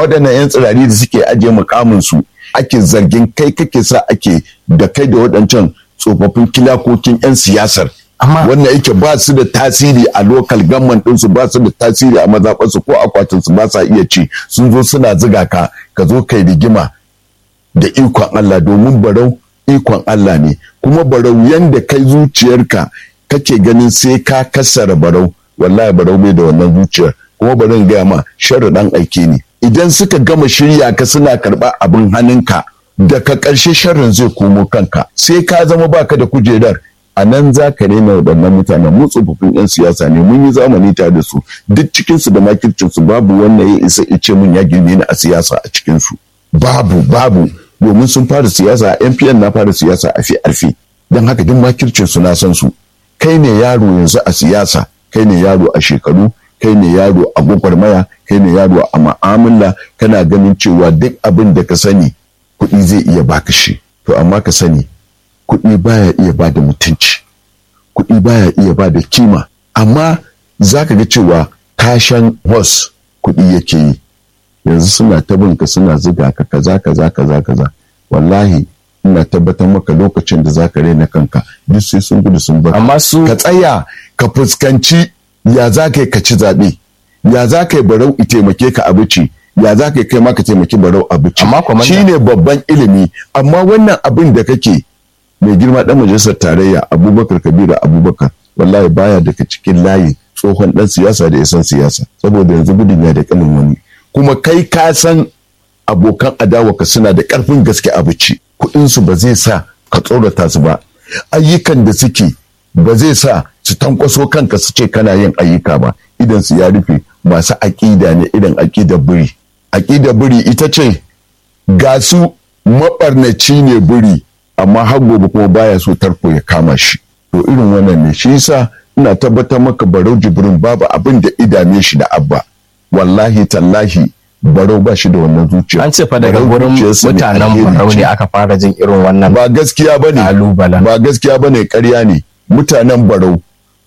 waɗannan 'yan tsirari da suke ajiye mukamin su ake zargin kai kake sa ake da kai da waɗancan tsofaffin kilakokin 'yan siyasar Amma- wannan yake ba su da tasiri a lokal gamman ɗinsu ba su da tasiri a mazaɓarsu ko akwatinsu ba sa iya ci sun zo suna ziga ka ka zo kai rigima da ikon Allah domin barau ikon Allah ne kuma barau yanda kai zuciyarka kake ganin sai ka kassara barau wallahi barau bai da wannan zuciyar kuma barin gaya ma sharri dan aike ne idan suka gama shirya ka suna karɓa abin hannunka daga ƙarshe sharrin zai komo kanka sai ka zama baka da kujerar a nan za ka rena waɗannan mutanen mu tsofaffin 'yan siyasa ne mun yi zamani tare da su duk cikinsu da makircinsu babu wanda ya isa ice mun ya girme ni a siyasa a cikinsu babu babu domin sun fara siyasa a npn na fara siyasa a fi alfi don haka duk makircinsu na san su kai ne yaro yanzu a siyasa kai ne yaro a shekaru kai ne yaro a gwagwarmaya kai ne yaro a ma'amala kana ganin cewa duk abin da ka sani kuɗi zai iya baka shi to amma ka sani kuɗi baya iya ba da mutunci kuɗi baya iya ba da kima amma za ka ga cewa tashan hos kuɗi yake yi yanzu suna ta binka suna ziga ka kaza kaza kaza kaza wallahi ina tabbatar maka lokacin da za ka raina kanka duk sai sun gudu sun bar amma su ka tsaya ka fuskanci ya za ka yi ka ci zaɓe ya za ka yi barau i taimake ka abici ya za ka yi kai ma ka taimaki barau abici Amma kwamanda- shi ne babban ilimi amma wannan abin da kake mai girma ɗan majalisar tarayya abubakar kabiru abubakar wallahi baya daga cikin layi tsohon ɗan siyasa da ya san siyasa saboda yanzu gudun ya da kanin wani kuma kai ka san abokan adawarka suna da ƙarfin gaske abici kuɗinsu ba zai sa ka tsorata su ba ayyukan da suke ba zai sa su tankwaso kanka su ce kana yin ayyuka ba idan su ya rufe masu aƙida ne idan aƙidar biri aƙidar biri ita ce ga su maɓarnaci ne biri amma har gobe kuma baya so tarko ya kama shi to irin wannan ne shi yasa ina tabbatar maka barau jibrin babu abin da idame shi da abba wallahi tallahi barau ba shi da wannan zuciya an ce fa daga Barau gurin zuciyarsa ne mutanen alheri barau ce. ne aka fara jin irin wannan ba gaskiya ba ne Kalubalen. ba gaskiya ba ne ƙarya ne mutanen barau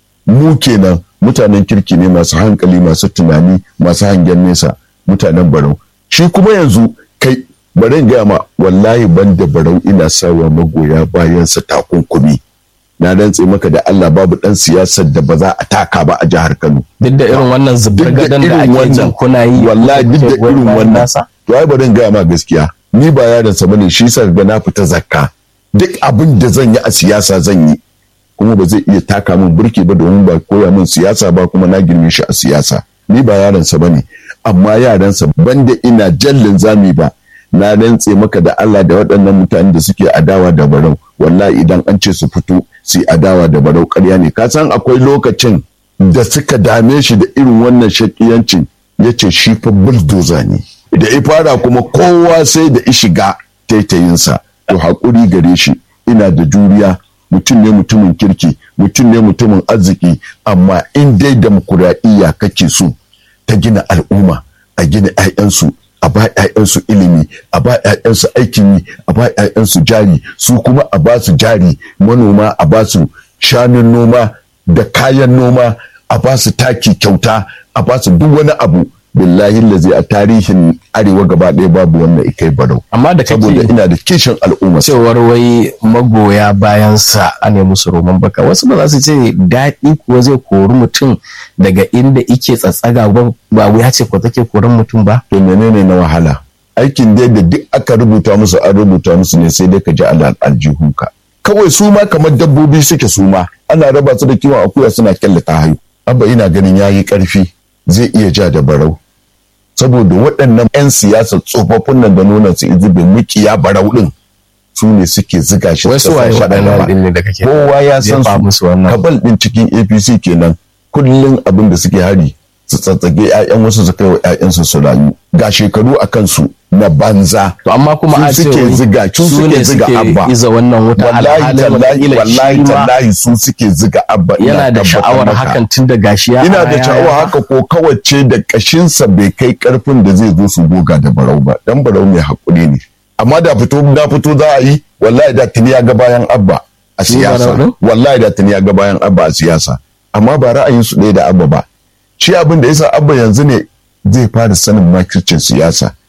mu kenan mutanen kirki ne masu hankali masu tunani masu hangen nesa mutanen barau shi kuma yanzu kai bari in gaya ma wallahi ban da barau ina sawa magoya bayansa takunkumi na rantse maka da Allah babu dan siyasar da ba za a taka ba a jihar Kano duk da irin wannan zubar duk da gadon da irin ake jin wannan kuna yi wallahi duk da kuke goyon irin bayan wannan nasa? to ai bari in gaya ma gaskiya ni ba yaron sa bane shi yasa ga na fita zakka duk abin da zan yi a siyasa zan yi kuma ba zai iya taka min burki ba domin ba koya min siyasa ba kuma na girme shi a siyasa ni ba yaron sa bane amma yaran sa banda ina jallin zami ba na rantse maka da Allah da waɗannan mutanen da suke adawa da barau wallahi idan an ce su fito su yi adawa da barau ƙarya ne ka san akwai lokacin da suka dame shi da irin wannan shakiyancin ya ce shi fa bulldozer ne da ya fara kuma kowa sai da ya shiga taitayinsa to haƙuri gare shi ina da juriya mutum ne mutumin kirki mutum ne mutumin arziki amma in dai demokuraɗiyya kake so ta gina al'umma a gina 'ya'yansu a ba 'ya'yansu ilimi a ba 'ya'yansu aikin yi a ba 'ya'yansu jari su kuma a ba su jari manoma a ba su shanun noma da kayan noma a ba su taki kyauta a ba su duk wani abu billahi lazi a tarihin arewa gaba ɗaya babu wannan ikai barau amma da saboda kake ina da kishin al'umma cewar wai magoya bayansa a ne musu roman baka wasu ba za su ce daɗi kuwa zai kori mutum daga inda ike tsatsaga ba ba wuya ce ko take korin mutum ba to menene na wahala aikin dai da duk aka rubuta musu an rubuta musu ne sai dai ka ji alal aljihunka kawai su ma kamar dabbobi suke su ma ana raba su da kiwon akuya suna kyallata hayu abba ina ganin yayi karfi zai iya ja da barau saboda waɗannan 'yan siyasa tsofaffin nan da nuna su izibin mukiya barau din su ne suke ziga shi wai suka su waye sa shi a waɗannan gaba. ɗin ne da kake kowa ya san jefa su musu wannan kabal din cikin apc kenan kullum abin da suke hari su tsatsage 'ya'yan wasu su kai wa 'ya'yansu su rayu ga shekaru a kansu na banza to amma kuma a su ce suke wai ziga su su suke ne ziga suke abba iza wannan wuta wallahi alhalin tallahi wataƙila wallahi shi ma tallahi su suke ziga abba ina yana da tabbatar sha'awar maka. hakan tun da gashi ya ina ara da ya- sha'awa ya- haka ko kawace da kashinsa bai kai karfin da zai zo su goga da barau ba dan barau mai hakuri ne amma da fito na fito za a yi wallahi da tuni ya ga bayan abba a Shi Barau siyasa ɗin? wallahi da tuni ya ga bayan abba a siyasa amma ba ra'ayin su ɗaya da abba ba shi abin da yasa abba yanzu ne zai fara sanin makircin siyasa